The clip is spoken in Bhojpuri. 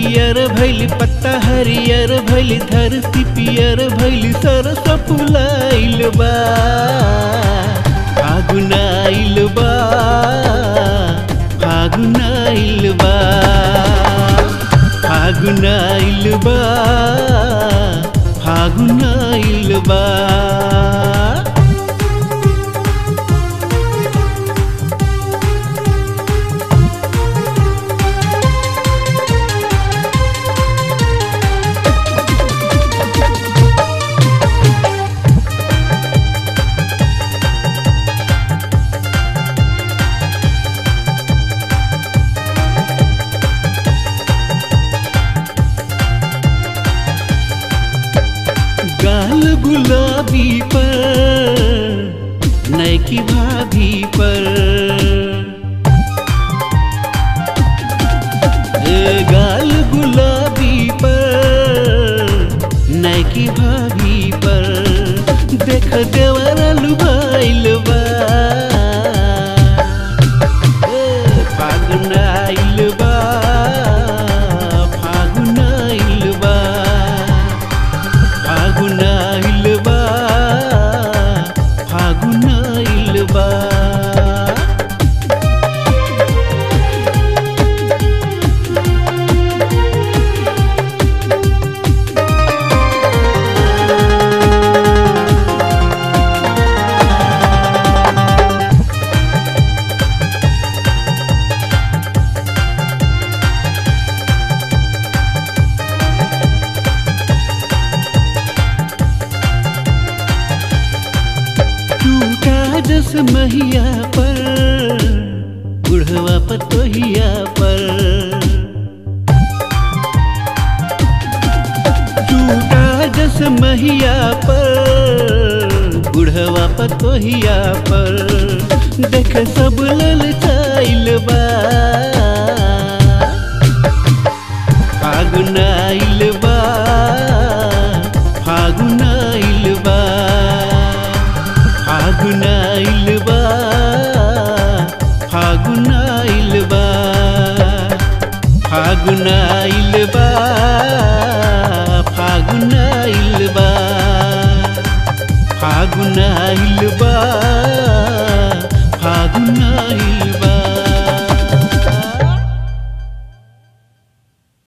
पियर भैल पत्ता हरियर भैल धरती पियर भैल सरस फुलाइल बा फागुन आइल बा फागुन आइल बा फागुन आइल बा फागुन आइल बा गाल गुलाबी पर नैकी भाभी पर ए गाल गुलाबी पर नैकी भाभी पर देख देवरा लुभाइल बा ए, फागुन आइल बा फागुन आइल बा फागुन आइल बा फागुन आइल बा टूटा जस महिया पर बुढ़वा पतोहिया पर टूटा जस महिया पर बुढ़वा पतोहिया पर देख सब ललचाइल बा फागुन आइल बा फागुन आइल बा फागुन आइल बा फागुन आइल बा फागुन आइल बा फागुन आइल बा फागुन आइल बा